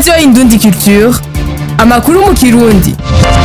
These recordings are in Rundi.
radiyo indundi culture amakuru mu kirundi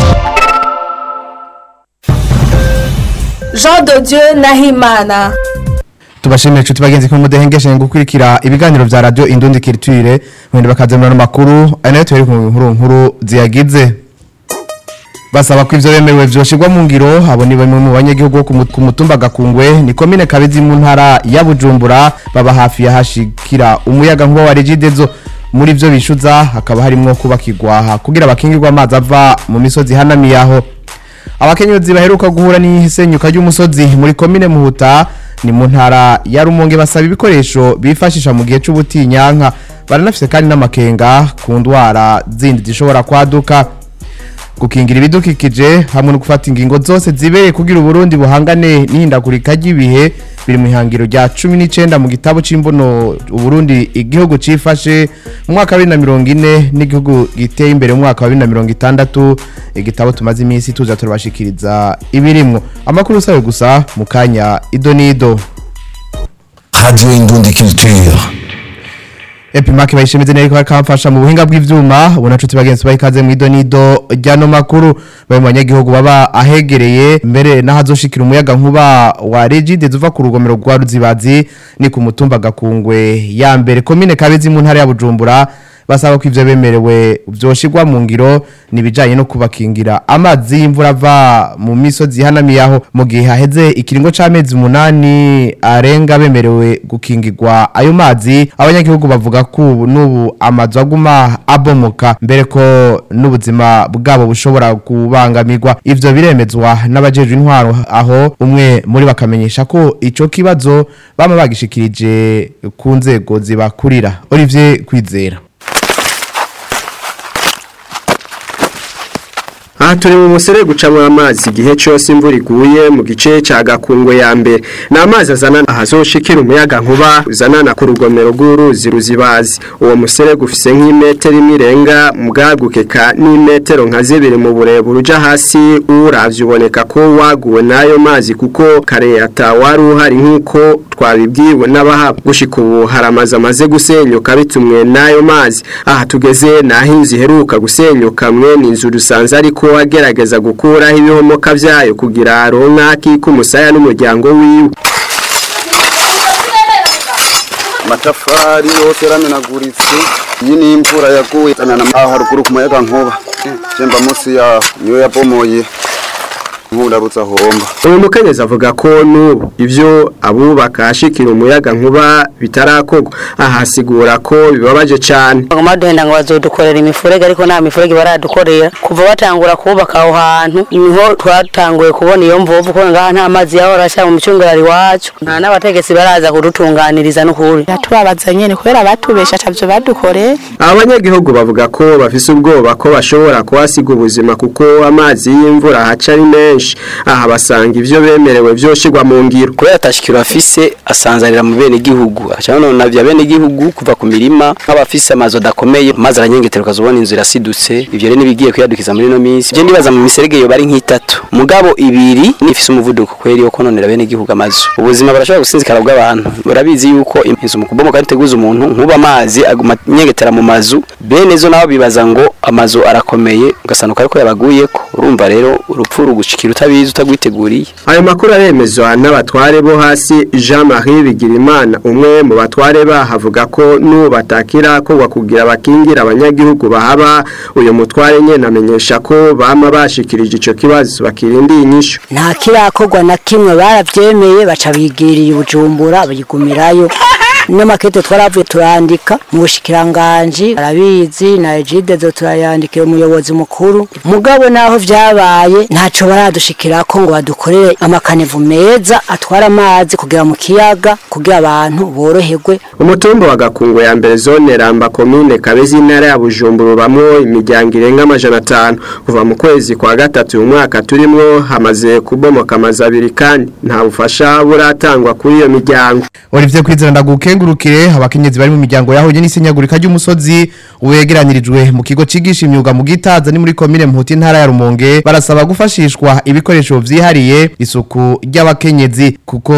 Jean de Dieu Nahimana tubashimire inshuti bagenzi ko mudahengeshe gukurikira ibiganiro vya radio Indundi Culture mwende bakazemura no makuru anayo turi ku nkuru nkuru ziyagize basaba ko ivyo bemerewe vyoshirwa mu ngiro abo ni bamwe mu banyagihugu bo ku mu- ku mutumba gakungwe ni komine kabezi mu ntara ya Bujumbura baba hafi ya hashikira umuyaga nkuba wa Regidezo muri vyo bishuza hakaba harimwo kubakirwa kugira bakingirwa amazi ava mu misozi hanamiye aho abakenyezi baheruka guhura n'isenyuka ry'umusozi muri komine muhuta ni mu ntara ya rumonge basaba ibikoresho bifashisha mu gihe c'ubutinyanka baranafise kandi n'amakenga ku ndwara zindi zishobora kwaduka gukingira ibidukikije hamwe no gufata ingingo zose zibereye kugira uburundi buhangane n'ihindagurika ry'ibihe biri mu ihangiro rya cumi n'icenda mu gitabo c'imbono uburundi igihugu cifashe mu mwaka wa bibiri na mirongo ine n'igihugu giteye imbere mu mwaka wa bibiri na mirongo itandatu igitabo tumaze iminsi tuza turabashikiriza ibirimwo amakuru usabe gusa mu kanya ido n'ido Radio Indundi Culture. Epimaki bayishimize neza ko bakamfasha mu buhinga bw'ivyuma ubona nshuti bagenzi bayikaze mu idonido ryano makuru bayo mu banyagihugu baba ahegereye mbere n'ahazoshikira umuyaga nkuba wa Regide zuva ku rugomero rwa Ruzibazi ni ku mutumba gakungwe ya mbere komine Kabezi mu ntara ya Bujumbura basaba ko ivyo bemerewe vyoshirwa mu ngiro nibijanye no kubakingira amazi y'imvura ava mu misozi hanamiye aho mu gihe haheze ikiringo c'amezi umunani arenga bemerewe gukingirwa ayo mazi abanyagihugu bavuga ko ubu n'ubu amazu aguma abomoka mbere ko n'ubuzima bwabo bushobora kubangamirwa ivyo biremezwa n'abajejwe intwaro aho umwe muri bakamenyesha ko ico kibazo bama bagishikirije ku nzego zibakurira Olivier Kwizera aha turi mu musere gucamo amazi igihe cyose imvura iguye mu gice cya gakungwe ya mbere ni amazi azana ahazoshikira umuyaga nkuba uzanana ku rugomero rw'uruzi ruzibazi uwo musere gufise nk'imetero imwe irenga mu bwagukeka n'imetero nka zibiri mu burebure uja hasi uravye uboneka ko waguwe n'ayo mazi kuko kare ata wari uhari nk'uko twabibwiwe n'abaha gushika ubu hari amazu amaze gusenyuka bitumwe n'ayo mazi aha tugeze naho inzu iheruka gusenyuka mwene inzu rusanze ariko agerageza gukuraho ibihomoka vyayo kugira aronke akika umusaya n'umuryango wiwe amatafari yose yaramenaguritse iyi ni imvura yaguye tanana aho haruguru ku muyaga nkuba jemba munsi yaho niyo yabomoye nkurabutsa homba uyu mukenyezi avuga ko n'ubu ivyo abubaka ashikira umuyaga nkuba bitarakorwa ahasigura ko bibabaje cane bagomba duhenda ngo bazodukorera imifurege ariko nta mifurege baradukorera kuva batangura kubaka aho hantu niho twatanguye kubona iyo mvuvu ko ngaha nta mazi yahora ashyira mu micungararo iwacu nta n'abategetsi baraza kudutunganiriza n'ukuri tubabaza nyene kubera batubesha atavyo badukoreye abanyagihugu bavuga ko bafise ubwoba ko bashobora kuhasiga ubuzima kuko amazi y'imvura haca ari menshi aha basanga ivyo bemerewe vyoshirwa mu ngiro kubera atashikiro afise asanzanira mu bene gihugu aca none vya bene gihugu kuva ku mirima nk'abafise amazu adakomeye maze aranyengetera ukazubona inzu irasidutse ivyo rero nibigiye kuyadukiza muri no minsi je ndibaza mu miserege yo bari nk'itatu mugabo ibiri nifise umuvuduko kweri yo kononera bene gihugu amazu ubuzima barashobora gusinzikara bw'abantu barabizi yuko inzu mu kubomoka riteguza umuntu nkuba amazi aguma nyengetera mu mazu bene zo nabo bibaza ngo amazu arakomeye ugasanuka ariko yabaguyeko urumva rero urupfu rugushikira utabizi utagwiteguriye ayo makuru aremezwa n'abatware bo hasi Jean Marie Bigirimana umwe mu batware bahavuga ko n'ubu batakira ko kugira bakingira abanyagihugu bahaba uyu mutware nyene amenyesha ko bama bashikirije ico kibazo bakirindiye inyishu nta kirakorwa na kimwe baravyemeye baca bigiriye ubujumbura bayigumirayo n'amakete twaravuye turandika mu bushikiranganji arabizi na ejide zo turayandikira umuyobozi mukuru mugabo naho vyabaye ntaco baradushikirako ngo badukorere amakanevu meza atwara amazi kugira mu kiyaga kugira abantu boroherwe umutumba wa gakungu ya mbere zone ramba komine kabezi intara ya bujumbura bamwo imiryango irenga amajana atanu kuva mu kwezi kwa gatatu uyu mwaka turimwo hamaze kubomoka amazu abiri kandi nta bufasha buratangwa kuri iyo miryango Olivier Kwizera ndagukengu ndagukengurukire abakenyezi bari mu miryango yahuye n'isenyagurika ry'umusozi wegeranirijwe mu kigo cigisha imyuga mu Gitaza ni muri komine Mputi ntara ya Rumonge barasaba gufashishwa ibikoresho vyihariye isuku ry'abakenyezi kuko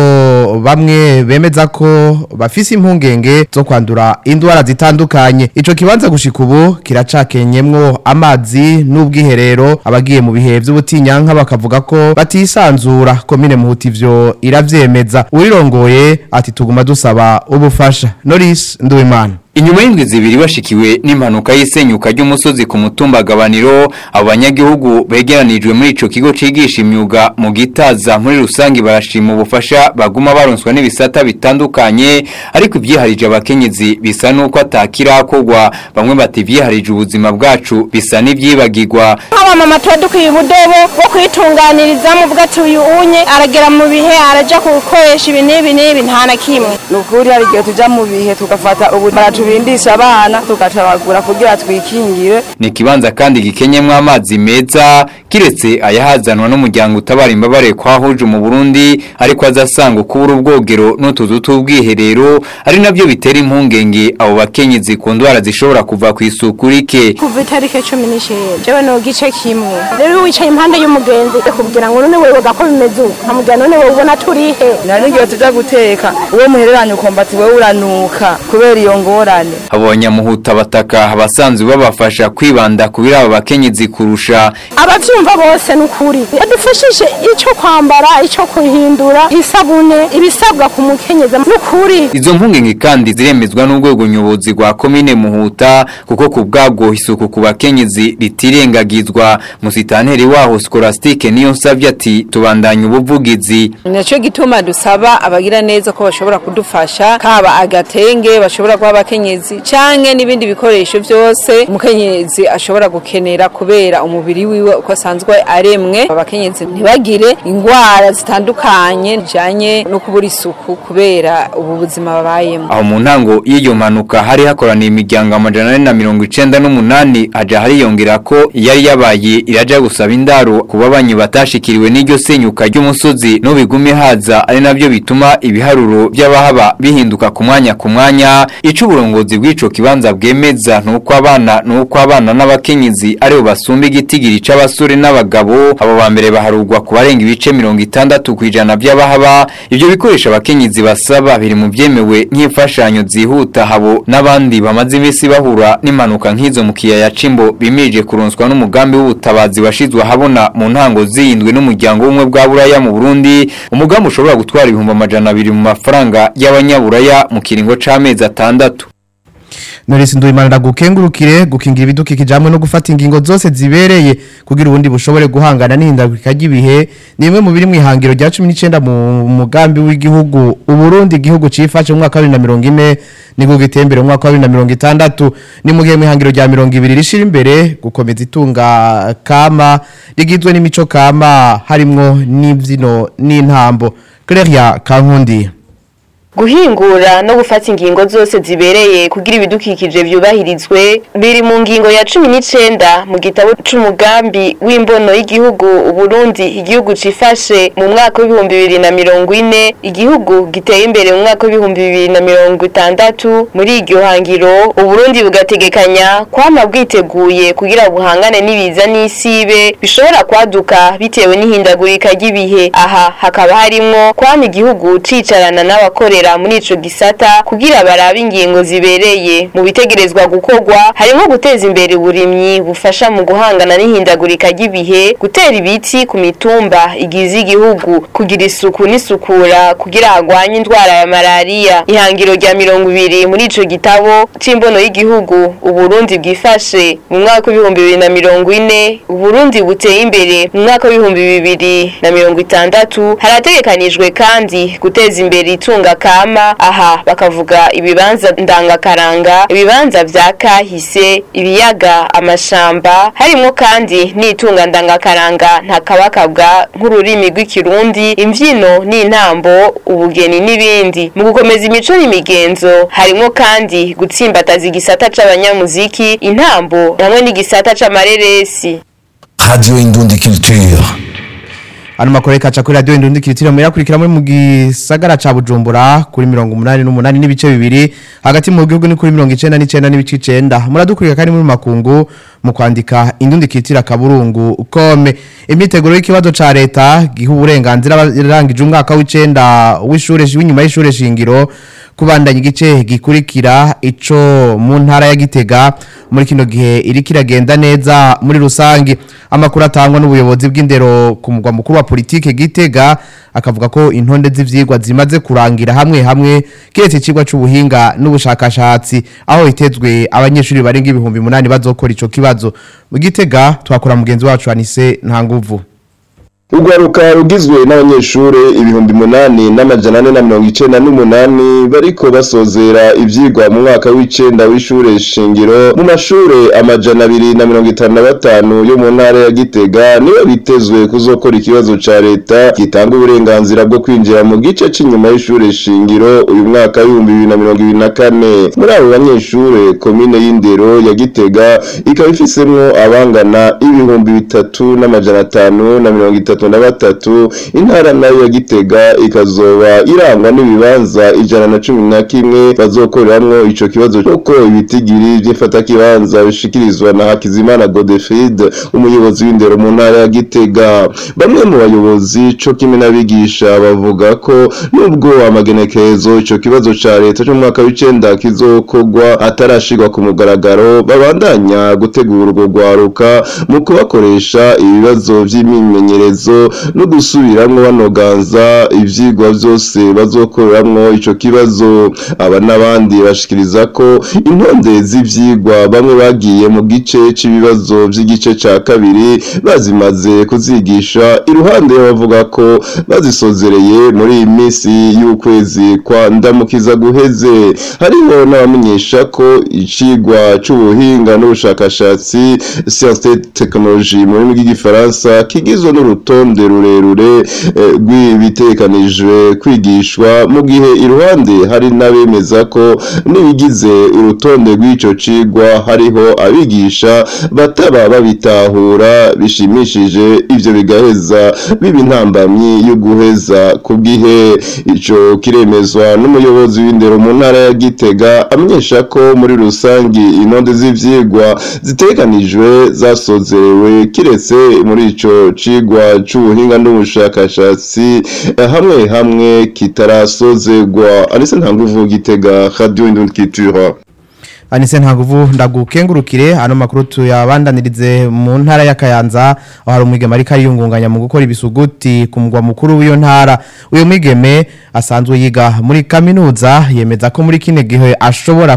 bamwe bemeza ko bafise impungenge zo kwandura indwara zitandukanye ico kibanza gushika ubu kiracakenyemwo amazi n'ubwiherero abagiye mu bihe vy'ubutinyanka bakavuga ko batisanzura komine Muhuti ivyo iravyemeza urirongoye ati tuguma dusaba ubufasha Norris Nduwimana Inyuma y'indwi zibiri bashikiwe n'impanuka y'isenyuka ry'umusozi ku mutumba gabaniro abo banyagihugu begeranijwe muri ico kigo cigisha imyuga mu gitaza muri rusangi barashima ubufasha baguma baronswa n'ibisata bitandukanye ariko ivyiharije abakenyezi bisa nuko atakirakorwa bamwe bati ivyiharije ubuzima bwacu bisa n'ivyibagirwa nk'abamama tuba dukwiye ubudobo bwo kwitunganirizamo uvuga ati uyu unye aragera mu bihe araja gukoresha ibi n'ibi n'ibi nta na kimwe ni ukuri hari igihe tuja mu bihe tugafata ubu baratubindisha abana tugatabagura kugira twikingire ni ikibanza kandi gikenyemwo amazi meza kiretse ayahazanwa n'umuryango utabara imbabare kwahuje mu Burundi ariko azasanga kubura ubwogero n'utuzu tw'ubwiherero ari navyo bitera impungenge abo bakenyezi ku ndwara zishobora kuva ku isuku rike kuva itariki cumi n'icenda jewe no gice kimwe rero wicaye impande y'umugenzi kugira ngo none wewe gako bimeze uko nkamubwira none wewe ubona turihe nari n'igihe tuja guteka uwo muhereranye ukumva ati wewe uranuka kubera iyo ngorane abanyamuhuta bataka abasanzwe babafasha kwibanda ku biraba bakenyezi kurusha abavyumva bose n'ukuri badufashije ico kwambara ico kuhindura isabune ibisabwa ku mukenyezi n'ukuri izo mpungenge kandi ziremezwa n'urwego nyobozi rwa komine muhuta kuko ku bwabwo isuku ku bakenyezi ritirengagizwa musitanteri waho skolastike niyo nsavye ati tubandanye ubuvugizi Naco gituma dusaba abagira neza ko bashobora kudufasha kaba agatenge bashobora kuba abakenyezi canke n'ibindi bikoresho byose umukenyezi ashobora gukenera kubera umubiri wiwe uko asanzwe aremwe abakenyezi ntibagire ingwara zitandukanye bijanye no kubura isuku kubera ubu buzima babayemo aho mu ntango y'iyo mpanuka hari hakoraniye imiryango amajana ane na mirongo icenda n'umunani haja hariyongera ko yari yabaye iraja gusaba indaro ku babanyi batashikiriwe n'iryo senyuka ry'umusozi n'ubigume haza ari navyo bituma ibiharuro by'abahaba bihinduka ku mwanya ku mwanya ico uburongozi bw'ico kibanza bwemeza nuko abana nuko abana n'abakenyezi aribo basumba igitigiri c'abasore n'abagabo abo ba mbere baharugwa ku barenga ibice mirongo itandatu kw'ijana by'abahaba ivyo bikoresho abakenyezi basaba biri mu vyemewe nk'imfashanyo zihuta habo n'abandi bamaze imisi bahura n'impanuka nk'izo mu kiyaya c'imbo bimirije kuronswa n'umugambi w'ubutabazi washizwe ahabona mu ntango ziyindwe n'umuryango w'umwe bwa buraya mu Burundi umugambi ushobora gutwara ibihumbi amajana abiri mu mafaranga y'abanyaburaya mu kiringo c'amezi atandatu Norisi Nduwimana ndagukengurukire gukingira ibidukikije hamwe no gufata ingingo zose zibereye kugira ubundi bushobore guhangana n'ihindagurika ry'ibihe ni imwe mu biri mu ihangiro rya 19 mu mugambi w'igihugu Uburundi igihugu cifashe mu mwaka wa 2040 niko gitembere mu mwaka wa 2060 ni mu gihe mu ihangiro rya 20 rishira imbere gukomeza itunga kama rigizwe n'imico kama harimwo n'ivyino n'intambo Claire Kankundi guhingura no gufata ingingo zose zibereye kugira ibidukikije vyubahirizwe biri mu ngingo ya cumi n'icenda mu gitabo c'umugambi w'imbono y'igihugu Uburundi igihugu cifashe mu mwaka w'ibihumbi bibiri na mirongo ine igihugu giteye imbere mu mwaka w'ibihumbi bibiri na mirongo itandatu muri iryo hangiro Uburundi bugategekanya kwama bwiteguye kugira buhangane n'ibiza n'isibe bishobora kwaduka bitewe n'ihindagurika ry'ibihe aha hakaba harimwo kwama igihugu cicarana n'abakorera gukorera muri ico gisata kugira barabe ingingo zibereye mu bitegerezwa gukorwa harimo guteza imbere uburimyi bufasha mu guhangana n'ihindagurika ry'ibihe gutera ibiti ku mitumba igize igihugu kugira isuku n'isukura kugira hagwanye indwara ya malariya ihangiro rya mirongo ibiri muri ico gitabo c'imbono y'igihugu uburundi bwifashe mu mwaka w'ibihumbi bibiri na mirongo ine uburundi buteye imbere mu mwaka w'ibihumbi bibiri na mirongo itandatu harategekanijwe kandi guteza imbere itunga kama aha bakavuga ibibanza ndangakaranga ibibanza vya kahise ibiyaga amashamba harimo kandi n'itunga ndangakaranga ntakabakabwa nk'ururimi rw'ikirundi imvyino n'intambo ubugeni n'ibindi mu gukomeza imico n'imigenzo harimo kandi gutsimbataza igisata c'abanyamuziki intambo hamwe n'igisata c'amareresi Radio Indundi Culture. Ano makuru kaca kuri radio Indundi Kiritiro murakurikira muri mu gisagara ca Bujumbura kuri 188 n'ibice bibiri hagati mu gihugu ni kuri 99 n'ibice 9 muradukurikira kandi muri makungu mu kwandika Indundi Kiritira kaburungu kome imyiteguro y'ikibazo ca leta giha uburenganzira barangije umwaka w'icenda w'ishure w'inyuma y'ishure shingiro kubandanya igice gikurikira ico mu ntara ya Gitega muri kino gihe iri kiragenda neza muri rusangi amakuru atangwa n'ubuyobozi bw'indero ku mugwa mukuru wa politike Gitega akavuga ko intonde z'ivyigwa zimaze kurangira hamwe hamwe kiretse icigwa c'ubuhinga n'ubushakashatsi aho hitezwe abanyeshuri barenga ibihumbi munani bazokora ico kibazo mu Gitega twakora mugenzi wacu Anise nta nguvu Urwaruka rugizwe n'abanyeshure ibihumbi munani n'amajana ane na mirongo icenda n'umunani bariko basozera ivyigwa mu mwaka w'icenda w'ishure shingiro mu mashure amajana abiri na mirongo itanu na batanu yo mu ntara ya Gitega niyo bitezwe kuzokora ikibazo ca leta gitanga uburenganzira bwo kwinjira mu gice c'inyuma y'ishure shingiro uyu mwaka w'ibihumbi bibiri na mirongo ibiri na kane muri abo banyeshure komine y'indero ya Gitega ikaba ifisemwo abangana ibihumbi bitatu n'amajana atanu na mirongo itatu na batatu intara nayo ya Gitega ikazoba irangwa n'ibibanza ijana na cumi na kimwe bazokoreramwo ico kibazo kuko ibitigiri vy'ifata kibanza bishikirizwa na Hakizimana Godefried umuyobozi w'indero mu ntara ya Gitega bamwe mu bayobozi co kimwe n'abigisha bavuga ko nubwo amagenekerezo ico kibazo ca leta cyo mu mwaka w'icenda kizokorwa atarashirwa ku mugaragaro babandanya gutegura urwo rwaruka mu kubakoresha ibibazo vy'imimenyerezo no gusubiramwo banoganza ivyigwa vyose bazokoreramwo ico kibazo aba n'abandi bashikiriza ko intonde z'ivyigwa bamwe bagiye mu gice c'ibibazo vy'igice ca kabiri bazimaze kuzigisha iruhande y'abavuga ko bazisozereye muri iyi minsi y'ukwezi kwa ndamukiza guheze hariho n'abamenyesha ko icigwa c'ubuhinga n'ubushakashatsi science et technologie mu rurimi rw'igifaransa kigizwe n'urutonde rurerure eh, rw'ibitekanijwe kwigishwa mu gihe iruhande hari n'abemeza ko n'ibigize urutonde rw'ico cigwa hariho abigisha bataba babitahura bishimishije ivyo bigaheza biba intambamyi yo guheza ku bwihe ico kiremezwa n'umuyobozi w'indero mu ntara ya Gitega amenyesha ko muri rusangi intonde z'ivyigwa zitekanijwe zasozerewe kiretse muri ico cigwa c'ubuhinga n'ubushakashatsi eh, hamwe hamwe kitarasozerwa anise ntanguvu Gitega Radio Indundikituro Anise ntaguvu ndagukengurukire ano makuru tuyabandanirize mu ntara ya Kayanza aho hari umwigeme ariko ariyungunganya mu gukora ibisuguti ku mugwa mukuru w'iyo ntara uyo mwigeme asanzwe yiga muri kaminuza yemeza ko muri kine gihe ashobora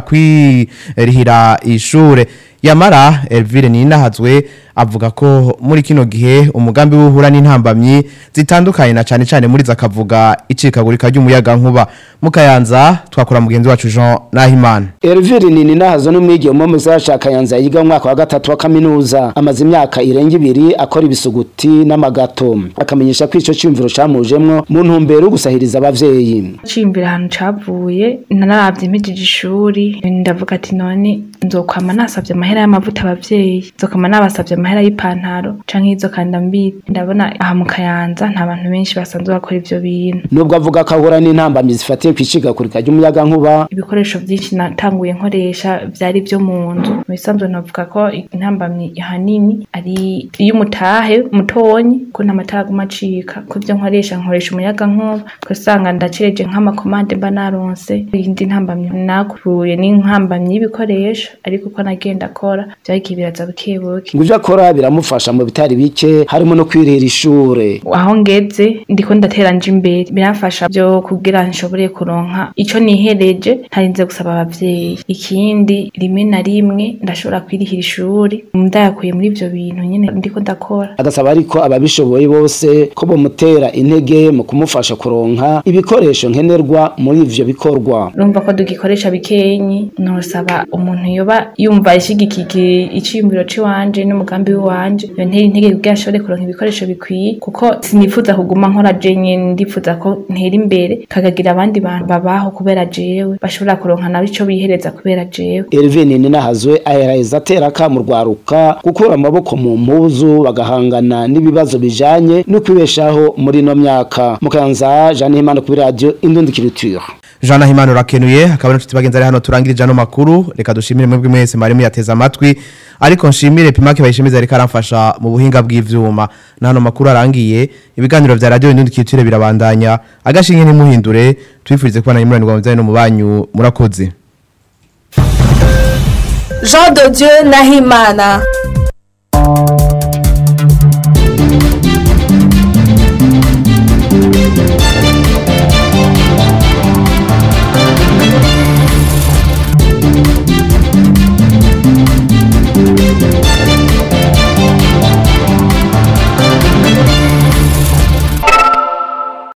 kwirihira ishure yamara Elvire Ninahazwe avuga ko muri kino gihe umugambi w'uhura n'intambamyi zitandukanye na cyane cyane muri zakavuga icikagurika ry'umuyaga nkuba mukayanza twakora mugenzi wacu Jean Nahimana Elvire Nini nahazo n'umwigeme wo mu gisagara ca Kayanza yiga mu mwaka wa gatatu wa kaminuza amaze imyaka irenga ibiri akora ibisuguti n'amagato akamenyesha ko ico cyumviro camujemwo mu ntumbero yo gusahiriza abavyeyi cimbira ahantu cavuye nararavye impijije ishuri ndavuga ati none nzokwama nasavye amahera y'amavuta abavyeyi nzokwama nabasavye amahera y'ipantaro canke izo kanda mbi ndabona aha mu Kayanza nta bantu benshi basanzwe bakora ivyo bintu nubwo avuga ko ahura n'intambamyi zifatiye kw'icikagurika ry'umuyaga nkuba ibikoresho vyinshi natanguye nkoresha vyari vyo mu nzu mu bisanzwe navuga ko intambamyi ahanini ari iy'umutahe mutonyi ko nta matara aguma acika ko vyo nkoresha nkoresha umuyaga nkuba ugasanga ndacereje nk'amakomande mba naronse iyindi ntambamyi nakuruye n'intambamyi y'ibikoresho ariko uko nagenda akora vyagiye biraza bukebuke ngo ivyo akora biramufasha mu bitari bike harimo no kwirira ishure aho ngeze ndiko ndatera nje imbere biramfasha byo kugira nshobore kuronka ico nihereje ntarinze gusaba abavyeyi ikindi rimwe na rimwe ndashobora kwirihira ishuri ndayakuye muri ivyo bintu nyene ndiko ndakora agasaba ariko ababishoboye bose ko bomutera intege mu kumufasha kuronka ibikoresho ibikoresho nkenerwa muri ivyo bikorwa urumva ko dugikoresha bikenyi nosaba umuntu yoba yumva ishigikiye iciyumviro ciwanje n'umugambi w'iwanje iyo ntera intege kugira ashobore kuronka ibikoresho bikwiye kuko sinifuza kuguma nkora je nyene ndifuza ko ntera imbere kakagira abandi bantu babaho kubera jewe bashobora kuronka nabo ico bihereza kubera jewe Elvin Ninahazwe aheraheza atera akamu rwaruka gukura amaboko mu mpuzu bagahangana n'ibibazo bijanye no kwibeshaho muri ino myaka mukanza Jeanne Himana kuri radio Indundi Culture Jean Nahimana urakenuye akaba n'inshuti bagenzi ari hano turangirije ano makuru reka dushimire mwebwe mwese mwari muyateze amatwi ariko nshimire Pimake bayishimiza ariko aramfasha mu buhinga bw'ivyuma na hano makuru arangiye ibiganiro vya radio Indundi Culture birabandanya agashinge ntimuhindure twifurize kubana nyimuranirwa mu bijanye no mu banyu murakoze Jean de Dieu Nahimana